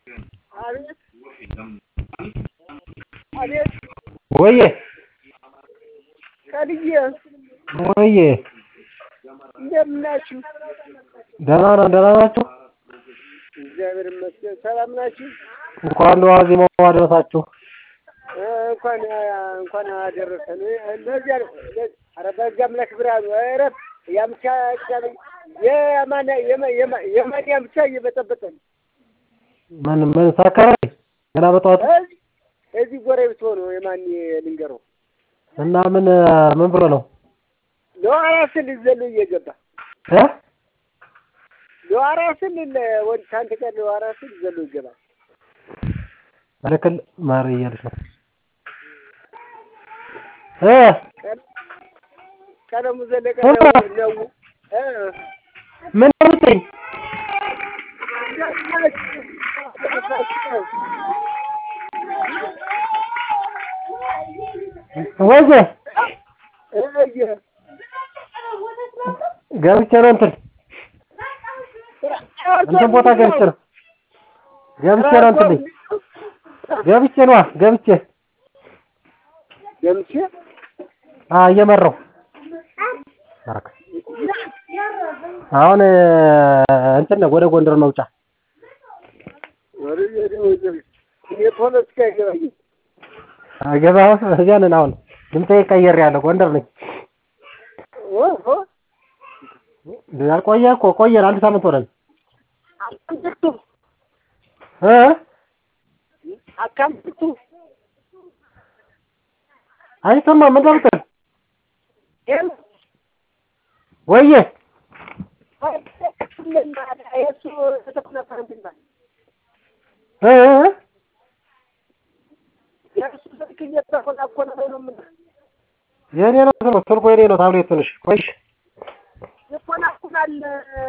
አቤት አቤት ወዬ ቀልዬ ወዬ እንደምን ናችሁ? ደህና ነን። ደህና ናችሁ? እግዚአብሔር ይመስገን። ሰላም ናችሁ? እንኳን ለዋዜማው አደረሳችሁ። እ እንኳን እንኳን አደረሰን። ለዚያ ኧረ በሕግ አምላክ ብርሃኑ ኧረ ያምቻ የማን የማ- የማንያም ብቻ እየበጠበጠን ምን ምን ሰከረ? ገና በጠዋት እዚህ እዚህ ጎረቤት ሆኖ የማን ልንገረው እና ምን ምን ብሎ ነው ለዋራ ስል ዘሎ እየገባ እ ለዋራ ስል ወደ ከአንተ ጋር ለዋራ ስል ዘሎ ይገባል። መልክል ማር እያለች ነው እ ቀለሙ ዘለቀ እ? ነው እ ምን አልጠኝ ወይዬ ገብቼ ነው እንትን እንትን ቦታ ገብቼ ነው ገብቼ ነው እንትን ልኝ ገብቼ ነዋ ገብቼ ገምቼ አ እየመራሁ ባረክ አሁን እንትን ነው ወደ ጎንደር መውጫ የፖለቲካ ይገባኝ ገበያ እዚያ ነን አሁን ድምፄ ቀየሬያለሁ ጎንደር ነኝ ያልቆየ እኮ ቆየን አንድ ሳምንት ሆነን እ አካምቱ አይሰማም ምን እንደምትል ወዬ እ እ የኔ ነው ስልኩ የኔ ነው ታብሌት ትንሽ ቆይ ይኮናኩናል